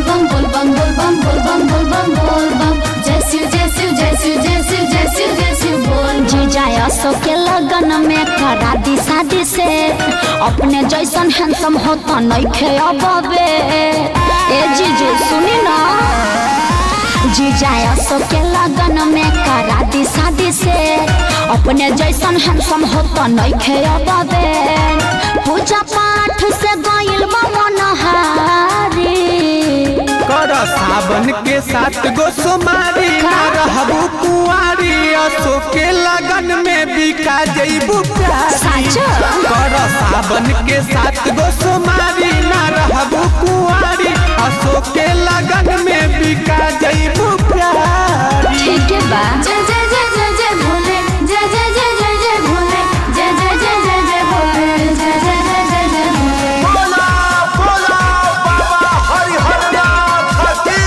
bum bol bum bol bum bol bum bol bum bol bum जय शिव जय शिव जय शिव जय शिव जय शिव जय शिव बोल जी जाय अशोक के लगन में करा दी शादी से अपने जैसन हैंडसम होता नइखे अबे ए जीजू सुनी ना जी जाय अशोक के लगन में करा दी शादी से अपने जैसन हैंडसम होता नइखे अबे पूजा पाठ से गइल बा मनहारी कर सावन के साथ गो सोमारी ना रहबू कुआरी अशोक के लगन में बिका जइबू प्यारी साचो? कर सावन के साथ गो सोमारी ना रहबू कुआरी अशोक के लगन में बिका जइबू प्यारी ठीक है बा जय जय जय जय जय भोले जय जय जय जय जय भोले जय जय जय जय जय भोले जय जय जय जय जय भोले बोला बोला बाबा हरिहरनाथ की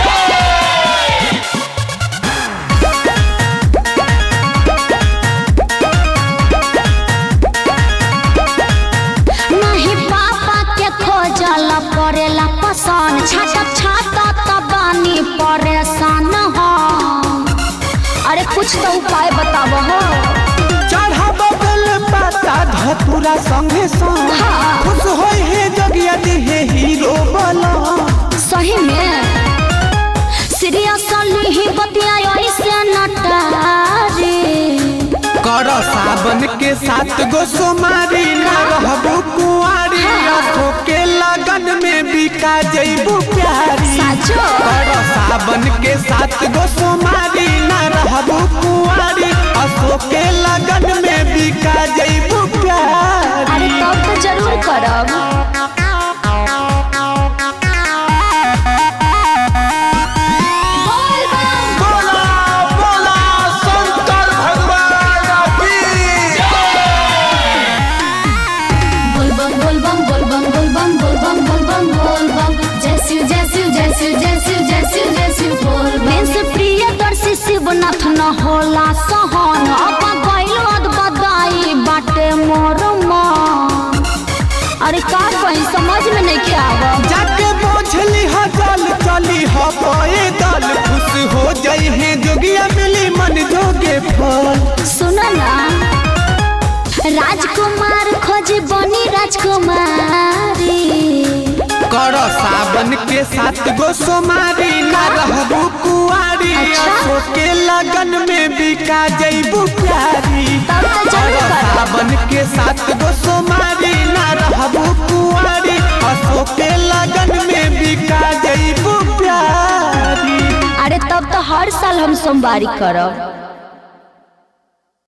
नहीं पापा के खोजल पड़ेला पसंद छाटक छाटक त बानी परेशान हो अरे कुछ तो उपाय बताब हो चढ़ब बेल पाता धतुरा संगे संग हाँ। खुश होई हे जगिया दिहे हीरो बला सही में सीरियसली ही बतिया ऐसे नटारी कर सावन के साथ गो सोमारी ना रहबू कुआरी अशोक के लगन में बिका जइबू प्यारी साचो? कर सावन के साथ गो सोमारी ना रहबू कुआरी अशोक के लगन में बिका जइबू प्यारी अरे तब तो जरूर करब बोला बोला शंकर भगवान की बोल बम बोल बम बोल बम बोल बम बोल बम बोल बम बोल बम जय शिव जय शिव जय शिव जय शिव जय शिव जय शिव बोल बम मेंस प्रिय दर्शी शिवनाथ न होला सहन अब गइल अद बदाई बाटे मोर मन अरे का कहीं समझ में नहीं आवब जाके बोझली ह जल चली ह पैदल खुश हो जई है जोगिया मिली मन जोगे फल सुन ना राजकुमार खोज बनी राजकुमारी कर सावन के साथ गो सोमारी ना रहबू कुआरी अच्छा। अशोक के लगन में बिका जइबू प्यारी तब तो जरूर कर करब। सावन के साथ गो सोमारी ना रहबू कुआरी अशोक के लगन में बिका जइबू प्यारी अरे तब तो हर साल हम सोमवारी करब